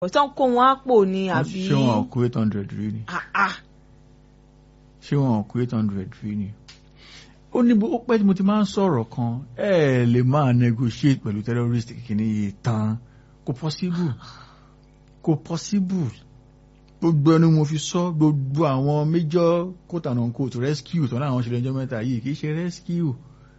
ọ̀tán kó wọn á pò ní àbí. ṣé wọn kó eight hundred rí ni Ah, ah. ṣé wọn kó eight hundred rí ni ó ní bó ó pẹ́ tí mo ti máa ń sọ̀rọ̀ kan ẹ lè máa negotiate pẹ̀lú terrorist kìíní yìí tán kò possible kò possible gbogbo ẹnu mo fi sọ gbogbo àwọn major quote and unquote rescue tó náà àwọn ṣẹlẹ̀ ẹjọ́ mẹ́ta yìí kì í ṣe rescue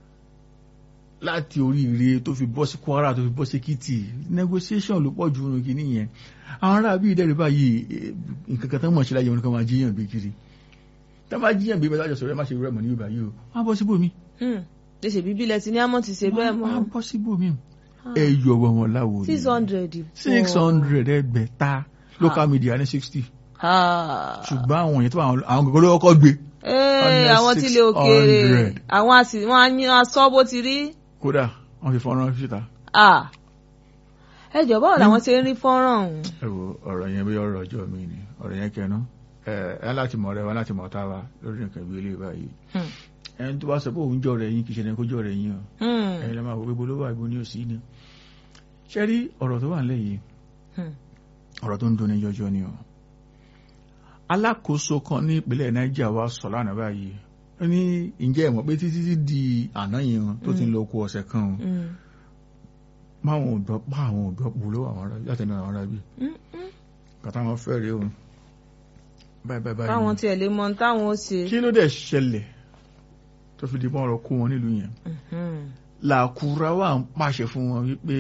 láti oríire tó fi bọ́ sí Kwara tó fi bọ́ sí Èkìtì negotiation ló pọ̀ jù nínú kìíní yẹn àwọn ará bíi ìdẹ́rù báyìí eh, nǹkan kan tó mọ̀ ṣe láyé wọn kan máa jíyàn gbé kiri tá máa jíyàn gbé mẹ́ta àjọsọ̀rọ̀ ẹ má ṣe rẹ̀ mọ̀ ní ìgbà yìí o wọ́n á bọ́ síbòmí Hmm. ṣe ṣe bíbí lẹ ti ní àmọ́ ti ṣe bẹ́ẹ̀ wọ́n á mọ́. bọ́ síbòmí ẹ yọ ọwọ́ wọn láwo ni six hundred. six hundred ẹgbẹ̀ta local media ní sixty ṣùgbọ́n àwọn yẹn tó bá àwọn àwọn gbogbo ló kọ́kọ́ gbé Ee, Under àwọn tí ilé òkèèrè 600. àwọn àti wọn á ní aṣọ bó ti rí. kódà wọ́n fi fọ́nrán síta Ah. ẹ jọ báwo làwọn ṣe ń rí fọ́nrán ọ̀hún. ẹ wo ọ̀rọ̀ yẹn bí ọ̀rọ̀ ọjọ́ mi ni ọ̀rọ̀ yẹn kẹnu ẹ ẹ láti mọ̀ rẹ wá láti mọ̀ tá wa lórí nǹkan ìwé ilé báyìí Hmm. ẹni tó bá sọ pé òun jọ rẹ yín kì í ṣe ẹni kó jọ rẹ yín o Hmm. ẹ̀yin lè máa wò gbogbo ló wà ibo ní òsì ni ṣé rí ọ̀rọ̀ tó wà nílẹ̀ yìí Hmm. ọ̀rọ̀ tó ń dunni jọjọ ni o alákòóso kan ní ìpínlẹ̀ Niger wa sọ lánàá báyìí ó ní ǹjẹ́ ẹ mọ̀ pé títí tí di àná yẹn tó ti ń lọ kó ọ̀sẹ̀ kan o Hmm. máwọn ò gbọ́ pa àwọn ò gbọ́ pò ló àwọn ará láti ẹnu àwọn ará bí Hmm. Hmm. kàtà wọn fẹ́ rèé o báyìí báyìí báyìí káwọn ni. tiẹ̀ lè mọ ohun táwọn ó ṣe. kí ló dẹ̀ ṣẹlẹ̀ tó fi di bọ́n ọ̀rọ̀ kó wọn nílùú yẹn Hmm. làkúrá wà ń pàṣẹ fún wọn wípé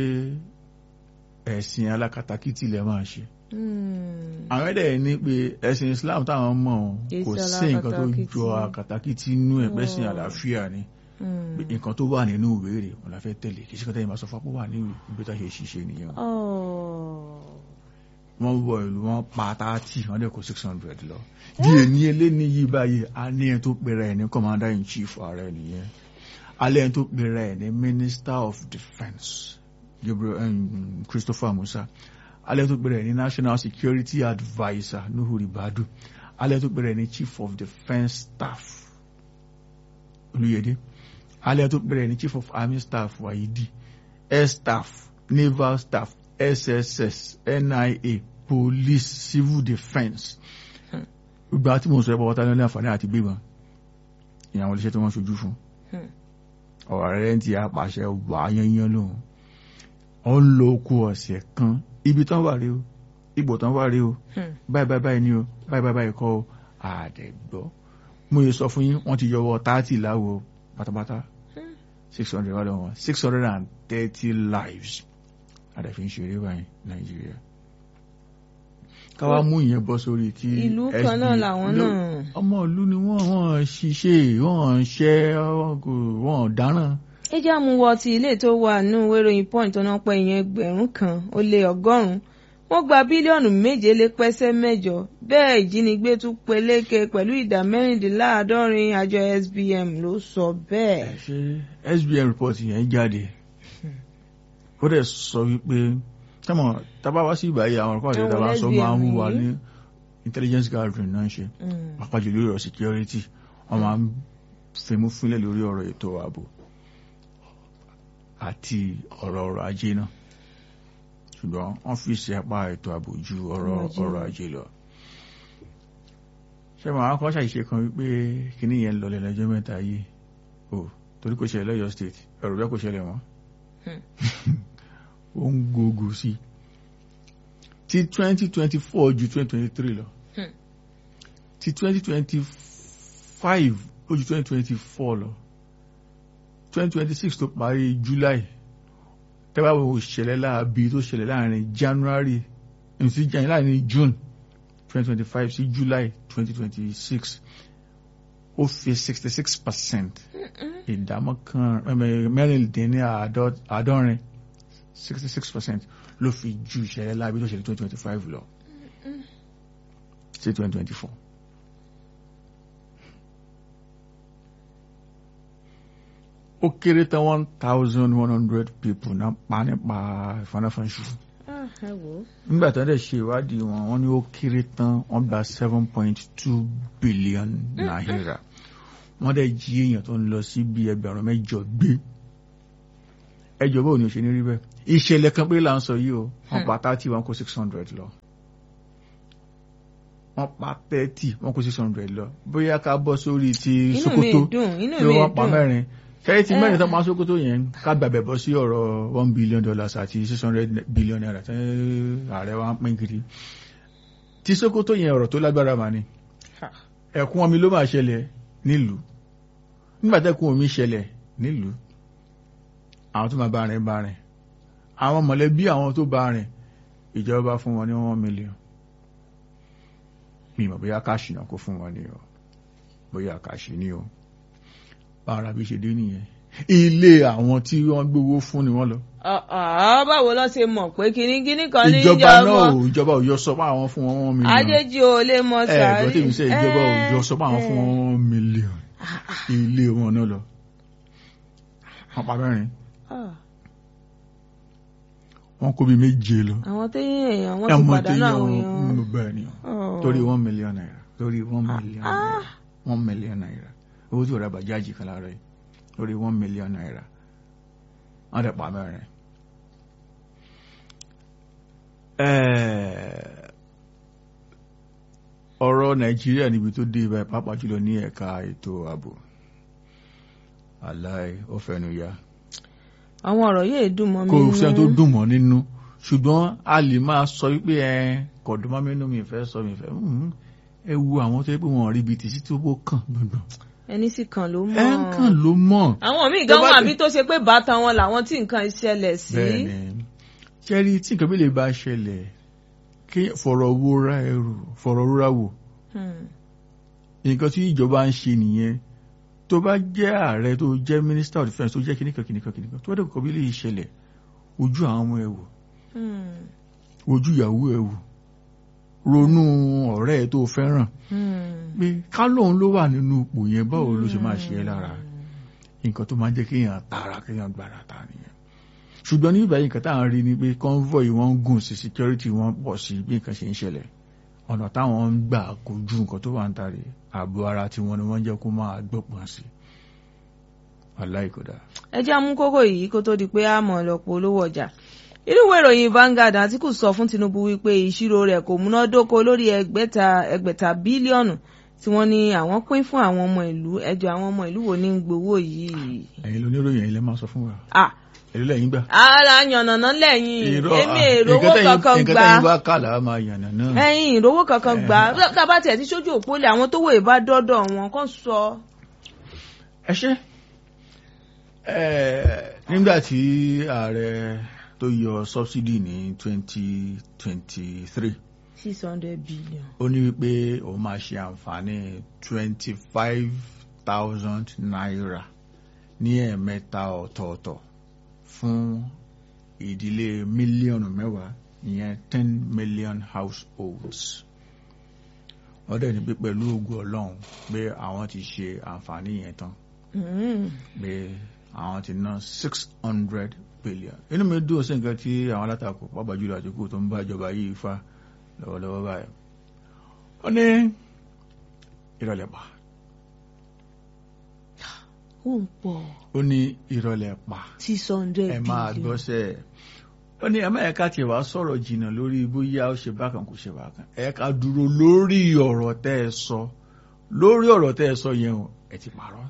ẹ̀sìn alákatakítí lẹ máa ṣe Hmm. àwọn ẹ̀dẹ̀ ní pé ẹ̀sìn Islam táwọn mọ̀ ọ́n kò Èsì sí nǹkan tó alákatakítí. jọ akatakítí inú ẹ̀ pẹ́sìn Oh. àlàáfíà ni Hmm. pé nǹkan tó wà nínú ìwé rẹ̀ wọn la fẹ́ tẹ̀lé kì í ṣe kọ́tà yìí máa sọ fún apó wà ní ibi tá a ṣe ṣiṣẹ́ nìyẹn Oh. wọ́n wọ ìlú wọn pa táàtì wọ́n dẹ̀ kó six hundred lọ di èní eléni yìí báyìí a ní ẹ̀ tó pèrè ẹ̀ ní commander in chief ààrẹ nìyẹn alẹ́ ẹ̀ tó pèrè ẹ̀ ní minister of defence Gabriel um, Christopher Musa alẹ́ ẹ̀ tó pèrè ẹ̀ ní national security adviser Nuhu Ribadu alẹ́ ẹ̀ tó pèrè ẹ̀ ní chief of defence staff Olúyẹdé alẹ́ ẹ̀ tó pèrè ẹ̀ ní chief of army staff Wayidi air staff naval staff SSS NIA police civil defence gbogbo àti mo sọ ẹ pọpọta lórí àǹfààní àti gbébọn ìyàwó iléeṣẹ́ tí wọ́n ṣojú fún Hmm. ọ̀rọ̀ rẹ̀ ti apàṣẹ wà yányán lóhun ó ń lo oko ọ̀sẹ̀ kan ibi tán wà rí o ipò tán wà rí o Hmm. báyìí báyìí báyìí ni o báyìí báyìí báyìí kọ́ o àdẹ̀gbọ́ mo yẹ sọ fún yín wọ́n ti yọwọ́ táàtì láwo pátápátá Hmm. six hundred wà lọ́wọ́ six hundred and thirty lives àdàfin ṣeré báyìí nàìjíríà káwá mú ìyẹn bọ́ sórí tí ìlú kan náà SB làwọn ló- náà. ọmọ ìlú ni wọ́n wọ́n ṣiṣẹ́ wọ́n ṣẹ́ wọ́n dáràn ẹ jẹ́ àmúwọ ti ilé tó wà nínú ìwé ìròyìn point tó náà pẹ́ ìyẹn ẹgbẹ̀rún kan ó lé ọgọ́rùn-ún wọ́n gba bílíọ̀nù méje lé pẹ́sẹ́ mẹ́jọ bẹ́ẹ̀ ìjínigbé tún peléke pẹ̀lú ìdá mẹ́rìndínláàádọ́rin àjọ SBM ló sọ bẹ́ẹ̀. ṣe SBM report yẹn jáde ó dẹ̀ sọ wípé tẹ́mọ̀ tábà wá sí ìbáyé àwọn ọ̀rọ̀ àti Àwọn tábà sọ máa ń SBM wà yìí. ní intelligence gathering náà ṣe Mm. pàápàá jù lórí ọ̀rọ̀ security wọ́n máa ń fimú fínlẹ̀ lórí ọ̀rọ̀ ètò ààbò àti ọ̀rọ̀ ọrọ̀ ajé náà ṣùgbọ́n wọ́n fi ṣe apá ètò ààbò ju ọ̀rọ̀ Ọrọ̀ ajé ọrọ̀ lọ. ajé lọ. ṣé màá kọ́ ṣàṣìṣe kan wípé kíní yẹn lọlẹ̀ lọ́jọ́ mẹ́ta yìí o torí kò ṣẹlẹ̀ lọ́yọ̀ state ẹ̀rù bẹ́ẹ̀ kò ṣẹlẹ̀ wọ́n ó ń gbógun sí i ti twenty twenty four ju twenty twenty three lọ Hmm. ti twenty twenty five ó ju twenty twenty four lọ twenty twenty six tó parí july tẹ́wá wo ìṣẹ̀lẹ̀ láàbí tó ṣẹlẹ̀ láàrin january eh, sí Jan- láàrin june twenty twenty five sí july twenty twenty six ó fi sixty six percent ìdámọ́kàn mẹ́rìndínláàádọ́rin sixty six percent ló fi ju ìṣẹ̀lẹ̀ láàbí tó ṣẹlẹ̀ twenty twenty five lọ sí twenty twenty four. ó kéré tán one thousand one hundred people náà pa nípa ìfanáfanṣu Ah, ẹ wò ó. nígbà tó ń dẹ̀ ṣe ìwádìí wọn wọ́n ní ó kéré tán wọ́n gba seven point two billion naira wọ́n dẹ̀ jí èèyàn tó ń lọ sí bí ẹgbẹ̀rún mẹ́jọ gbé ẹjọ́ bóun ni ò ṣe ní rí bẹ́ẹ̀ ìṣẹ̀lẹ̀ kan pé là ń sọ yìí o wọ́n pa thirty wọ́n kó six hundred lọ wọ́n pa thirty wọ́n kó six hundred lọ bóyá ká bọ́ sórí ti inú mi Sokoto dùn inú pé mi wọ́n pa dùn mẹ́rin ṣẹ́yìn tí mẹ́rin Eh. tó pa Sokoto yẹn ká gbàgbẹ́ bọ́ sí ọ̀rọ̀ one billion dollars àti six hundred billion naira tí ààrẹ wa ń pín kiri tí Sokoto yẹn ọ̀rọ̀ tó lágbára mà ni Ha. ẹ̀kún omi ló máa ṣẹlẹ̀ nílùú nígbà tẹ́kún omi ṣẹlẹ̀ nílùú àwọn tó máa bá rìn bá rìn àwọn mọ̀lẹ́bí àwọn tó bá rìn ìjọba fún wọn ní one million mi mọ̀ bóyá káàṣì náà kó fún wọn ní o bóyá káàṣì ní o bára bí ṣe dé nìyẹn ilé àwọn tí wọ́n gbówó fún ni wọ́n lọ Ah, ah, báwo ló ṣe mọ̀ pé kíní kíní kan ní ìjọba náà ìjọba ò ìjọba ò yọ sọ pé àwọn fún wọn one million ajéjì ò lè mọ ẹ sàárì gbọ́ tèmi sẹ́ ìjọba ò Eh, yọ sọ pé àwọn fún eh. wọn one million ilé wọn náà lọ wọ́n pa mẹ́rin Ah, wọ́n kó bí méje lọ àwọn téyìn èèyàn wọ́n ti ẹmọ tí pàdánù yọ àwọn èèyàn bẹ́ẹ̀ ni Oh. torí one million naira torí one million Ah. naira one million naira owó tí ò ra bàjáàjì kan lára yìí torí one million naira wọ́n dẹ̀ pa mẹ́rin. Eh, ọ̀rọ̀ nàìjíríà níbi tó dé ibà pàápàá jùlọ ní ẹ̀ka ètò ààbò aláì ó fẹnu ya àwọn ọ̀rọ̀ yìí dùn mọ́ mi kò nínú. sẹ́ni tó dùn mọ́ nínú ṣùgbọ́n a lè máa sọ wípé ẹ kọ̀dùn mọ́ mínú mi fẹ́ sọ mi fẹ́ mm, ẹ wo àwọn tó yẹ pé wọn rí ibi tìsí tó bó kàn gbọ̀ngbọ̀n ẹni sì kàn ló mọ̀ ẹ ń kàn ló mọ̀ àwọn míì Tó gan bá wọn ti- àbí tó ṣe pé bàtà wọn làwọn tí nǹkan ṣẹlẹ̀ sí. bẹ́ẹ̀ ni ṣẹ́rí tí nǹkan bí lè bá ṣẹlẹ̀ kí fọ̀rọ̀ wóra ẹrù fọ̀rọ̀ rúra wò Hmm. nǹkan tí ìjọba ń ṣe nìyẹn tó bá jẹ́ ààrẹ tó jẹ́ minister of defence tó jẹ́ kìnnìkan kìnnìkan kìnnìkan tó bá dẹ̀ kọ́ bí lè ṣẹlẹ̀ ojú àwọn ọmọ ẹ̀ wò Hmm. ojú ìyàwó ẹ̀ wò ronú ọ̀rẹ́ ẹ̀ tó fẹ́ràn Hmm. pé ká lóun ló wà nínú ipò yẹn báwo ló ṣe máa ṣe é lára nǹkan tó máa ń jẹ́ kéèyàn tààrà kéèyàn gbàrà ta nìyẹn ṣùgbọ́n ní ìbáyìí nǹkan táwọn rí ni pé convoy wọn ń gùn sí security wọn pọ̀ sí bí nǹkan ṣe ń ṣẹlẹ̀ ọ̀nà táwọn ń gbà kojú nǹkan tó wà ń tàrí ààbò ara tiwọn ni wọ́n jẹ́ kó máa gbọ́pọ̀ sí aláìkódà. ẹ jẹ́ amú kókó yìí kó tó di pé a mọ̀ lọ́pọ̀ olówó ọjà inú ìwé ìròyìn Vanguard Àtíkù sọ fún Tinubu wípé ìṣirò rẹ̀ kò múnádóko lórí ẹgbẹ̀ta ẹgbẹ̀ta bílíọ̀nù tí wọ́n ní àwọn pín fún àwọn ọmọ ìlú ẹjọ́ àwọn ọmọ ìlú wo ní ń gbowó yìí. ẹ̀yin lóníròyìn ẹ̀yin lẹ máa sọ fún wa Ah, èlò lẹ́yìn gbà. ara yànnàná lẹ́yìn Irọ́, èmi ah, èrówó nǹkan tẹ́yin- kankan nǹkan gbà tẹ́yin bá kàlà á máa yànnà náà. ẹ̀yìn ìrówó kankan gbà tábà tẹ̀ tí sójú òpó lẹ̀ àwọn tó wò bá dọ́dọ̀ wọn kàn sọ. ẹ ṣe nígbà tí ààrẹ tó yọ subsidy ní twenty twenty three six hundred billion. ó ní wípé òun máa ṣe àǹfààní twenty five thousand naira ní ẹ̀ẹ̀mẹ́ta ọ̀tọ̀ọ̀tọ̀ fún ìdílé mílíọ̀nù mẹ́wàá ìyẹn ten million households wọ́n dẹ̀ ní pé pẹ̀lú ògùn ọlọ́run pé àwọn ti ṣe àǹfààní yẹn tán Mm. pé àwọn ti ná six hundred billion inú mi dùn sí nǹkan tí àwọn alátakò pàápàá jùlọ àtìkù tó ń bá ìjọba yìí fa lọ́wọ́lọ́wọ́ báyìí ó ní ìrọ̀lẹ́ pa ó ń pọ̀ ó ní ìrọ̀lẹ́ pa six hundred ẹ billion. máa gbọ́sẹ̀ ó ní ẹ̀mọ́ ẹ̀ka tiẹ̀ wá sọ̀rọ̀ jìnnà lórí bóyá ó ṣe bákan kò ṣe bákan ẹ̀ka dúró lórí ọ̀rọ̀ tẹ́ ẹ sọ lórí ọ̀rọ̀ tẹ́ ẹ sọ yẹn o ẹ ti pààrọ̀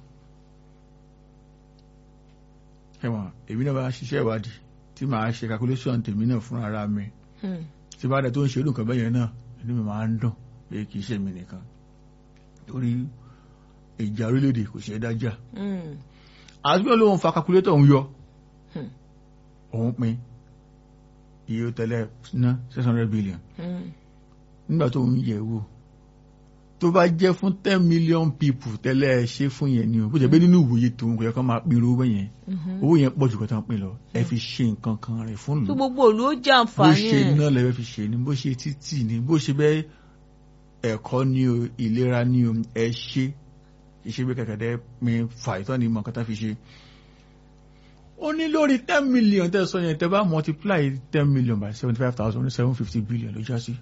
ẹ̀wọ̀n èmi náà bá ṣiṣẹ́ ìwádìí tí màá ṣe calculation tèmi náà fún ara mi Hmm. tí bá dẹ̀ tó ń ṣe irú nǹkan bẹ́yẹn náà inú mi máa ń dùn pé kì í ṣe mi nìkan torí ìjà orílẹ̀-èdè kò ṣe é dájà Hmm. àti pé lóun fa calculator òun yọ Hmm. òun pin iye tẹ́lẹ̀ ná six hundred billion Hmm. nígbà tó ń yẹ̀ wò tó bá jẹ́ fún ten million people tẹ́lẹ̀ ẹ ṣe fún yẹn ni o bó jẹ́ pé nínú ìwòye tòun kò yẹ kó máa pín irú owó yẹn Mhm. owó yẹn pọ̀ jù kó tán pín lọ ẹ fi ṣe nǹkan kan rẹ̀ fún tó ìlú gbogbo òlu ó jẹ bó àǹfààní ṣe ẹ̀. náà lẹ́fẹ́ fi ṣe ni bó ṣe títì ni bó ṣe bẹ́ẹ̀ ẹ̀kọ́ ni o ìlera ni o ẹ ṣe ìṣe bí kẹ̀kẹ́dẹ́ pin fàìtọ́ ni mọ̀ kátà fi ṣe. ó ní lórí ten million tẹ́ sọ yẹn tẹ́ bá multiply ten million by seventy five thousand seven fifty billion ló já sí.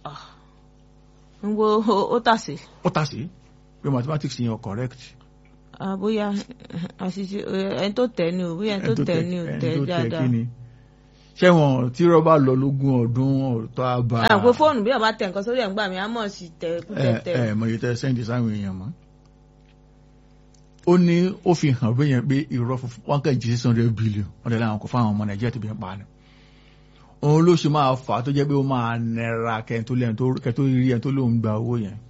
ń wo ó tàsé. ó tà sí pé mathematics yẹn ò correct Ah, bóyá àṣìṣe ẹni tó tẹ̀ ni o bóyá ẹni tó tẹ̀ ni o ẹni tẹ̀ tó tẹ̀ dáadáa. kí ni ṣé wọn tí rọ́bà lọ lógún ọdún ọ̀tọ́ àbá à pé fóònù bí ọba tẹ nǹkan sórí ẹ̀ ń gbà mí á mọ̀ sí tẹ kú ẹ tẹ̀tẹ̀. ẹ mọ iye tẹ sẹ́ǹdì sáwọn èèyàn mọ́ ó ní ó fi hàn bí yẹn pé irọ́ funfun wọn kàn jí six hundred billion wọn tẹ̀lé àwọn kò fáwọn ọmọ nàìjíríà tó bí ń pa ni òun ló ṣe máa fà á tó jẹ́ pé ó máa nẹra kẹ́ntó lẹ́yìn kẹ́ntó rí ẹni tó lóun gba owó yẹn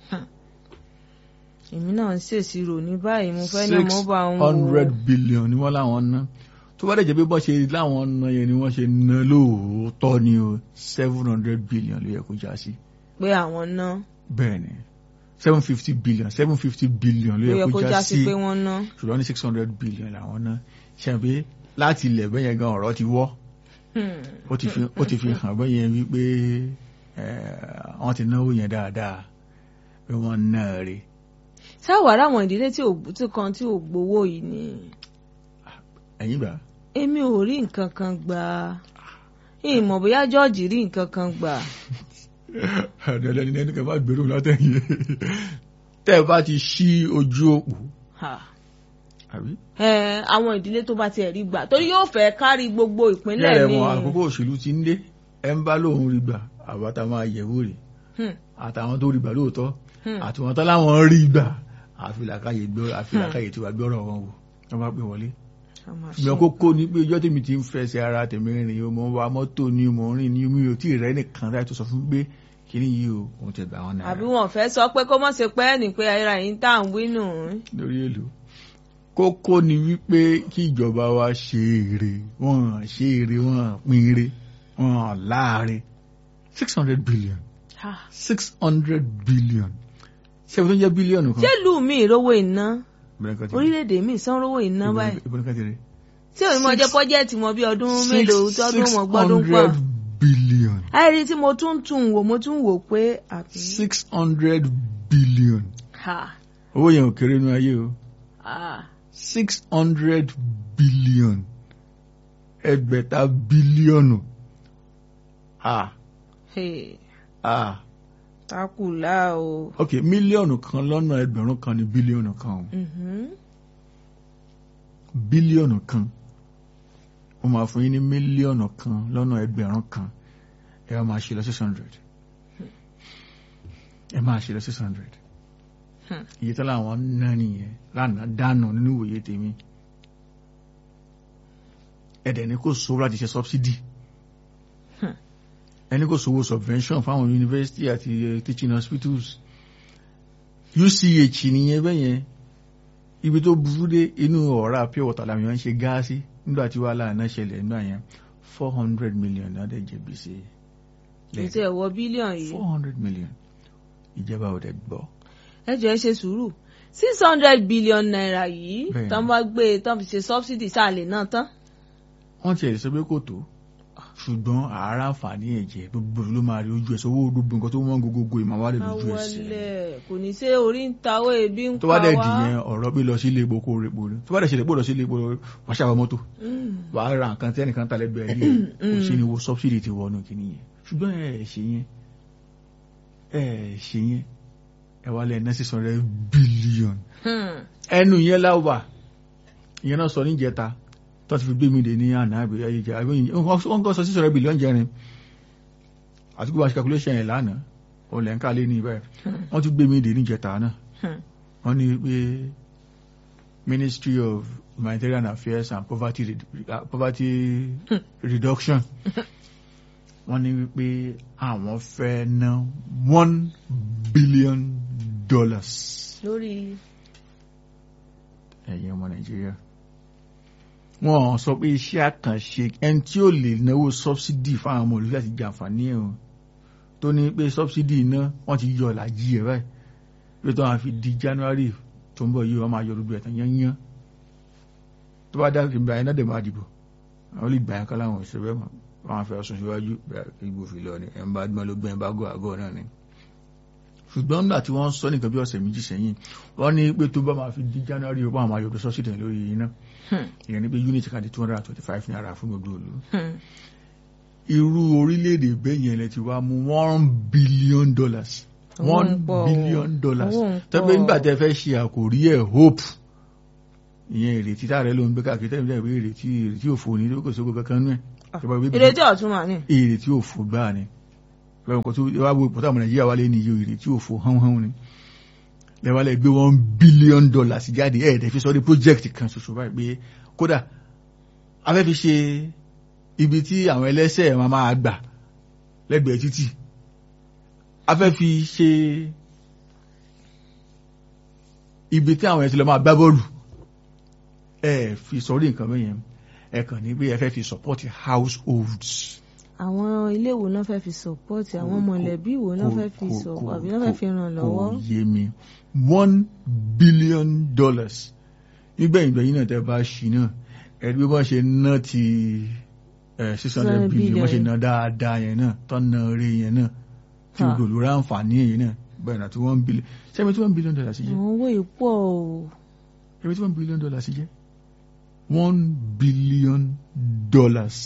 èmi náà ń ṣèṣirò ní báyìí mo fẹ́ ní six mo bá ń wo hundred billion ni wọ́n láwọn ná tó bá dẹ̀ jẹ́ pé bọ́ ṣe láwọn ná yẹn ni wọ́n ṣe ná lóòótọ́ ni o seven hundred billion ló yẹ kó já sí pé àwọn ná bẹ́ẹ̀ ni seven fifty billion seven fifty billion ló ó yẹ yẹ kó kó já já sí sí pé wọ́n ná. ṣùgbọ́n ní six hundred billion làwọn ná ṣe pé láti ilẹ̀ bẹ́ẹ̀ yẹn gan ọ̀rọ̀ ti wọ́ Hmm. ó ti fi ó ti fi hàn bẹ́ẹ̀ yẹn wípé eh, wọ́n ti náwó yẹn dáadáa pé wọ́n ná rè sáwàrà àwọn ìdílé tí ò tí kan tí ò gbowó yìí ni ẹ̀yìn gbà èmi ò rí nǹkan kan gbà ìmọ̀ bóyá George rí nǹkan kan gbà. dandan ni ẹni kan bá gbèrú látẹ̀yìn tẹ́ ẹ bá ti ṣí ojú òpó Ha. àbí. Ẹ, àwọn ìdílé tó bá tiẹ̀ rí gbà torí yóò fẹ́ kárí gbogbo ìpínlẹ̀ bẹ́ẹ̀ ni. mọ àkókò òṣèlú ti ń dé ẹ ń bá lóun rí gbà àbáta máa yẹ̀wò rè Hmm. àtàwọn tó rí gbà lóòótọ́ Hmm. àtìwọ́n tán láwọn rí gbà àfilàkàyè gbọ́ àfilàkàyè tí wàá gbọ́rọ̀ wọn wò wọ́n bá pè wọlé. Àmọ́ ṣe- ìgbà kókó ni pé ọjọ́ tèmi ti ń fẹsẹ̀ ara tèmi rìn o mo ń wa mọ́tò ni mo ń rìn ni mi ò tí ì rẹ́ nìkan láì tó sọ fún mi pé kíní yìí o òun ti gbà wọn náírà àbí wọn fẹ́ sọ pé kó mọ̀ ṣe pẹ́ ní pé ayéra yìí ń tà ń wínú. lórí èlò kókó ni wípé kí ìjọba wa ṣe èrè wọn ṣe èrè wọn pín èrè wọn láàrin six hundred billion Ha. six hundred billion ṣé ibi tó ń jẹ́ bílíọ̀nù kan ṣé ìlú mi ìrówó iná Ìbọn kan ti rí. orílẹ̀-èdè mi ìsan rówó iná Ìbọn- báyìí ìbọn kan ti rí. tí òun mọ̀ jẹ́ Six- pọ́jẹ́ẹ̀tì mọ́ bí ọdún mélòó Six- tọ́dún mọ̀ gbọ́dún pọ̀. 600 billion àìrí tí mo tún tún wò mo tún wò pé àbí. six hundred billion Ha. owó yẹn ò kéré nínú ayé o Ah. six hundred billion ẹgbẹ̀ta bílíọ̀nù ah Hey. ah takùlá o. ok mílíọ̀nù kan lọ́nà ẹgbẹ̀rún kan ní bílíọ̀nù kan o Mhm. bílíọ̀nù kan ó máa fún yín ní mílíọ̀nù kan lọ́nà ẹgbẹ̀rún kan ẹ wá máa ṣe lọ six hundred ẹ máa ṣe lọ six hundred Hmm. iye tó láwọn ná nìyẹn lánàá dànù nínú ìwòye tèmi ẹ̀dẹ̀ ni kò sówó láti ṣe subsidy Hmm. ẹni kò sówó subvention fáwọn university àti eh, teaching hospitals UCH nìyẹn bẹ́yẹn ibi tó burú dé inú ọ̀rá pure water làwọn èèyàn ń ṣe gáàsì nígbà tí wàhálà náà ṣẹlẹ̀ nígbà yẹn four hundred million náà dẹ̀ jẹ gbèsè ètò ẹ̀wọ̀ bílíọ̀nù yìí. four hundred million ìjọba ò dẹ̀ gbọ́ ẹ jọ̀ọ́ ẹ ṣe sùúrù six hundred billion naira yìí Bẹ́ẹ̀ni. tán bá gbé tán fi ṣe subsidy sáàlè náà tán. wọ́n ti ẹ̀ sọ pé kò tó ṣùgbọ́n àárá àǹfààní ẹ̀jẹ̀ gbogbo ló máa rí ojú ẹsẹ̀ owó gbogbo nǹkan tó wọ́n gbogbo ìmọ̀ wà lè lójú ẹsẹ̀ awọlẹ̀ kò ní ṣe orí ń ta owó ebi ń tó pa bá wá. dẹ̀ dì yẹn ọ̀rọ̀ pé lọ sí ilé epo kó o repo ni tó bá dẹ̀ ṣe lè pò lọ sí ilé epo wàá ṣàwọn mọ́tò Mm. wàá ra nǹkan tí ẹnìkan ta lẹ́gbẹ̀ẹ́ rí kò sí ni wo subsidy ti wọnú kìíní yẹn ṣùgbọ́n ẹ ẹ̀ ṣe yẹn ẹ ẹ̀ ṣe yẹn ẹ wá lẹ́ẹ̀ náà six hundred billion Hmm. ẹnu yẹn láwà ìyẹn náà sọ níjẹta tó ti fi gbé mi dè ní àná àbí ayéjẹ àbí wọ́n kọ́ sọ six hundred billion jẹrin àti gbogbo àṣẹ calculation yẹn lánàá olè ń kálé ní ibẹ̀ wọ́n tún gbé mi dè níjẹta náà Hmm. wọ́n ní pé Ministry of Humanitarian Affairs and Poverty, Red- uh, Poverty Reduction wọ́n ní wípé àwọn fẹ́ ná one billion dollars lórí ẹ̀yin ọmọ nàìjíríà wọn sọ pé iṣẹ́ àkànṣe ẹni tí ó lè náwó sọ́bsidì fáwọn ọmọ olùfẹ́ àti jàǹfààní ẹ̀ o tó ní pé sọ́bsidì iná wọ́n ti yọ ìlàjì ẹ̀ báyìí pé tó wọn fi di january tó ń bọ̀ yìí wọ́n máa yọ gbogbo ẹ̀tàn yányán tó bá dá ìgbà yẹn náà dẹ̀ máa dìbò àwọn lè gbà yẹn kọ́ láwọn òṣèré mọ̀ wọn fẹ́ sùn síwájú bẹ́ẹ̀ kí gbò fi lọ ni ẹ̀ ń bá gbọ́n ló gbẹ́ ẹ̀ bá gọ́ àgọ́ náà ni ṣùgbọ́n nígbà tí wọ́n sọ nìkan bí ọ̀sẹ̀ méjì sẹ́yìn wọ́n ní pé tó bá máa fi di january ó bá máa yọ̀dọ̀ sọ́sìdì lórí iná Hmm. ìyẹn ní pé unit kan di two hundred and twenty five naira fún gbogbo òlu Hmm. irú orílẹ̀-èdè bẹ́ẹ̀ yẹn lẹ ti wá mú one billion dollars Owó one ń pọ̀ o. billion dollars Owó ń tẹ́gbẹ́ pọ̀. nígbà tẹ́ fẹ́ ṣe àkòrí ẹ̀ hope ìyẹn ìrètí tá rẹ ló ń gbé káàkiri tẹ́lẹ̀ tẹ́lẹ̀ pé ìrètí ìrètí òfò ní lókè sókè kankan nú ẹ̀ ìjọba ìwé ìrètí ọ̀tún mà ní. ìrètí òfò gbáà ni bẹ́ẹ̀ nǹkan tó wá wo ìpọ́tà ọmọ nàìjíríà wálé ní iye ìrètí òfò hánhán ni lẹ́wọ́lẹ́ gbé one billion dollars jáde ẹ̀ẹ́dẹ̀ fi sọ ní project kan ṣoṣo báyìí pé kódà a fẹ́ fi ṣe ibi tí àwọn ẹlẹ́sẹ̀ máa máa gbà lẹ́gbẹ̀ẹ́ títì a fẹ́ fi ṣe ibi tí àwọn ẹ̀sìn lọ máa gbá bọ́ọ̀lù ẹ fi sọrí nǹkan bẹ́yẹn ẹ kàn ní pé ẹ fẹ́ fi support households àwọn ilé ìwò náà fẹ́ fi support àwọn Kò- mọ̀lẹ́bí ìwò náà kò- fẹ́ fi kò- sọ kò- àbí náà fẹ́ fi ràn lọ́wọ́. kò yé mi one billion dollars nígbẹ̀yìn gbẹ̀yìn náà tẹ́ bá ṣì náà ẹ̀rí bí wọ́n ṣe ná ti six hundred Seven billion wọ́n ṣe billion. ná dáadáa yẹn náà tọ́ ná rí yẹn náà tí Ha. gbogbo olùrà àǹfààní yẹn náà bẹ́ẹ̀ náà tí one billion ṣẹ́mi tí one billion dollars jẹ́ àwọn owó yìí pọ̀ o. ṣẹ́mi tí one billion dollars jẹ́ one billion dollars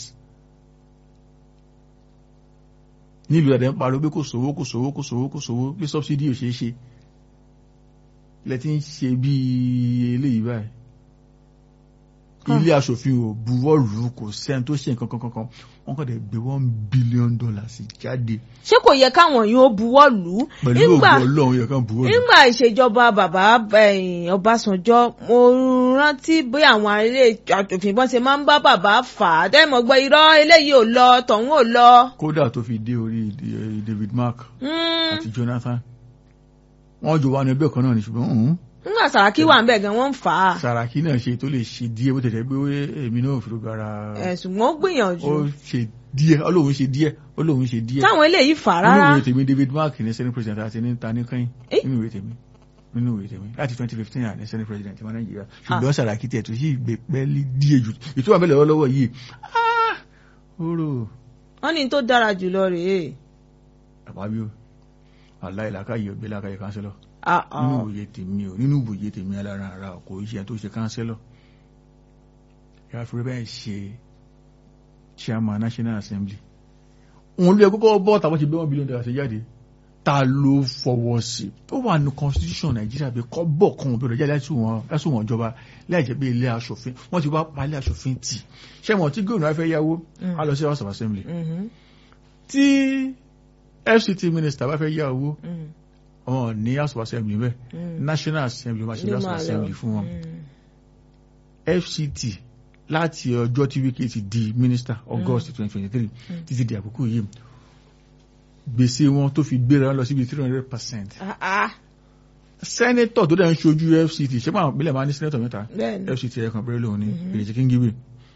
nílùú ẹ̀dẹ̀ ń pariwo pé kò sówó kò sówó kò sówó kò sówó pé subsidy ò ṣeé ṣe ilẹ̀ tí ń ṣe bí eléyìí báyìí ilé aṣòfin ò buwọ́ lù ú kò sẹ́ni tó ṣe nǹkan kankan wọ́n kàn dẹ̀ gbé one billion dollars jáde ṣé kò yẹ káwọn yìí ó buwọ́ lù ú pẹ̀lú nígbà òògùn ọlọ́run yẹ kàn buwọ́ lù ú. nígbà ìṣèjọba bàbá eh, Ọbásanjọ́ mo rántí bí àwọn ilé àjòfin bọ́n ṣe máa ń bá bàbá fà á dẹ́mọ̀ gbọ́ irọ́ eléyìí ò lọ tọ̀hún ò lọ. kódà tó fi dé orí eh, David Mark Mm, àti Jonathan wọ́n jọ wà ní ẹgbẹ́ kan náà ní ṣùgbọ́n òun nígbà Sàràkí wà ń bẹ̀ gan wọ́n ń fà á Sàràkí náà ṣe tó lè ṣe díẹ̀ bó tẹ̀tẹ̀ pé ó èmi náà fi gbára Eh, ṣùgbọ́n ó gbìyànjú ó ṣe díẹ̀ ọlọ́run ṣe díẹ̀ ọlọ́run ṣe díẹ̀ táwọn eléyìí fà á nínú rárá ìwé tèmi David Mark ní senate president àti ní ta ní kẹ́yìn Eh? nínú ìwé tèmi nínú ìwé tèmi láti twenty fifteen àní senate president wa Nàìjíríà ṣùgbọ́n Sàràkí tẹ̀ tó sì gbé pẹ́ẹ́lí díẹ̀ jù ìtura abẹ́lẹ̀ lọ́wọ́ yìí ah oró wọ́n ní tó dára jùlọ rèé. àbábíò aláìlákàyè ògbé lákàyè kánsẹ́lọ̀ Ah, ah. nínú ìwòye tèmi o nínú ìwòye tèmi alára ara kò iṣẹ́ tó ṣe kánsẹ́lọ̀ yàrá fi bẹ́ẹ̀ ṣe chairman national assembly òun ló yẹ kókó bọ́ tàbí ṣe bí wọ́n bílíọ̀nù dọ́là ṣe jáde ta ló fọwọ́ sí ó wà ní constitution nàìjíríà pé kọ́ bọ̀ kan òbí rẹ̀ jáde lásùn wọn ìjọba láì jẹ́ pé ilé aṣòfin wọ́n ti wá pa ilé aṣòfin tì ṣé wọn tí gómìnà fẹ́ yáwó á lọ sí house of assembly Mhm, tí fct minister bá fẹ́ yá owó mhm, wọn ní house of assembly bẹ́ẹ̀ mhm. national assembly máa ṣe Ló house of máa lọ. assembly fún wọn Mhm. fct láti ọjọ́ tí wíkẹ́ ti di minister august twenty twenty three Mm. títí di àkókò yìí gbèsè wọn tó fi gbéra lọ síbi three hundred percent Ah, ah, senator tó dẹ̀ ń ṣojú fct ṣé máa pínlẹ̀ máa ní senator mẹ́ta bẹ́ẹ̀ ni. fct ẹ̀kan péré lòun ní Mhm. èrèjì kíngibé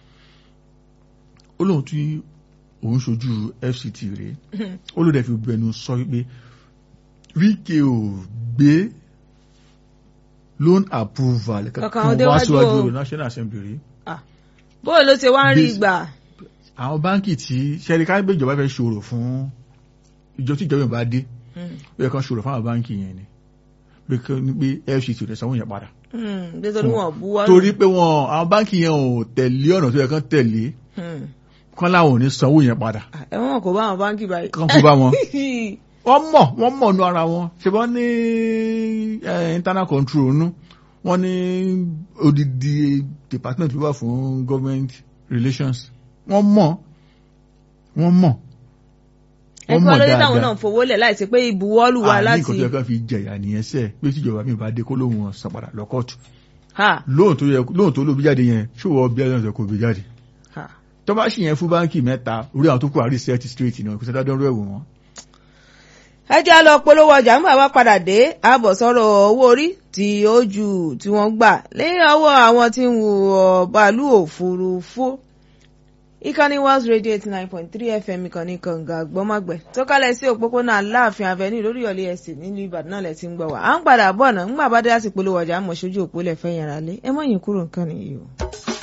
ó lóun tí òun ṣojú fct rèé Mhm. ó ló dẹ̀ fi gbẹnu sọ wípé wíkẹ́ ò gbé loan approval Kankan kankan wá déwájú síwájú o. ọ̀rọ̀ national assembly rí bóyá ló ṣe wá ń rí This- gbà. àwọn báńkì tí sẹ́ríkà gbé ìjọba fẹ́ ṣòro fún ìjọ tí ìjọba bá dé Mhm. ó yẹ kán ṣòro fún àwọn báńkì yẹn ni pé kí ní pé fct ò lè sanwó yẹn padà Mhm, nítorí wọn ò buwọ́ lù. torí pé wọn àwọn báńkì yẹn ò tẹ̀lé ọ̀nà tó yẹ kán tẹ̀lé Mhm. kán láwọn ò ní sanwó yẹn padà Ah, ẹ̀wọ̀n kò bá àwọn báńkì báyìí. kán kó bá wọn wọ́n mọ̀ wọ́n mọ̀ nú ara wọn ṣe wọ́n ní eh, internal control nú wọ́n ní odidi department wà fún government relations wọ́n mọ̀ wọ́n mọ̀ wọ́n ẹ̀kọ́ mọ̀ lórí táwọn dáadáa náà fowó lẹ̀ láì ṣe pé ìbuwọ́lù wa àní láti. nǹkan tó yẹ ká fi jẹ̀yà nìyẹn sẹ́ẹ̀ pé tíjọba mi bá dé kó lóun wọn san padà lọ kóòtù Ha, lóhùn tó yẹ lóhùn tó lóbi jáde yẹn ṣòwò bí ẹ̀rọ ìṣẹ̀kọ̀ gbé jáde ha. tó bá sì yẹn fún báńkì mẹ́ta orí àwọn tó kù àrí set straight náà kò sẹ́dá dánrọ́ ẹ̀wò wọn. ẹ jẹ́ á lọ polówó ọjà nígbà bá padà dé àbọ̀ sọ̀rọ̀ owó orí tí ó ju tí wọ́n gbà lẹ́yìn ọwọ́ àwọn tí ń wo bàálù òfurufú. ìkànnì Wales Radio eighty nine point three FM ìkànnì kànga gbọ́mọ̀gbẹ́ tó kálẹ̀ sí òpópónà Aláàfin Avenue lórí ọ̀lẹ́ ẹ̀sìn nílùú Ìbàdàn náà lẹ̀ ti ń gbọ́ wá. à ń padà bọ̀ náà ńgbà bá dé láti polówó ọjà àmọ̀ sójú òpó lẹ̀ fẹ́ yàrá lé ẹ mọ̀ yín kúrò nǹkan nìyí o.